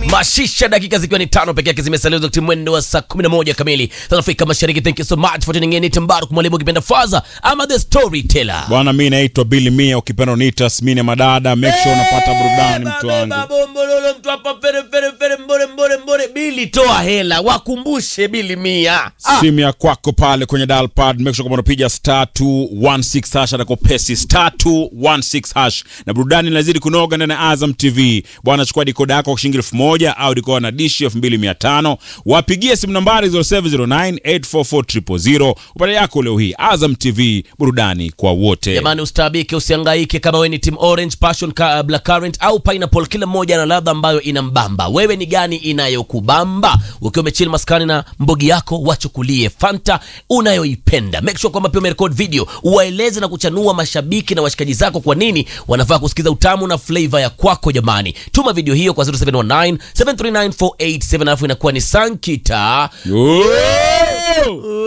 mashisha dakika zikiwa ni tano peke yake zimesalia wakati mwendo wa saa 11 kamili South Afrika Mashariki. Thank you so much for tuning in. Ni Mbaruk mwalimu ukipenda Faza ama the storyteller. Bwana, mi naitwa Billy Mia, ukipenda uniita Smine Madada. Make sure unapata burudani, mtu wangu. Bombololo, mtu hapa fere fere fere mbore mbore mbore. Bili toa hela, wakumbushe Bili Mia. Ah, Simu ya kwako pale kwenye dial pad, make sure kwamba unapiga star 216 hash atakopesi star 216 hash, na burudani inazidi kunoga ndani ya Azam TV. Bwana, chukua dikoda yako kwa shilingi elfu moja au dikoda na dishi elfu mbili mia tano wapigie simu nambari 0709844000 upate yako leo hii. Azam TV, burudani kwa wote. Jamani, ustaabike, usihangaike kama wewe ni team orange, passion, ka, black currant au pineapple. Kila mmoja ana ladha ambayo inambamba. Wewe ni gani inayokubamba? Ukiwa umechili maskani na mbogi yako, wachukulie fanta unayoipenda. Make sure kwamba pia umerecord video, uwaeleze na kuchanua mashabiki na washikaji zako kwa nini wanafaa kusikiza utamu na flavor ya kwako. Jamani, tuma video hiyo kwa 0719 739 487 alafu inakuwa ni Sankita Yo!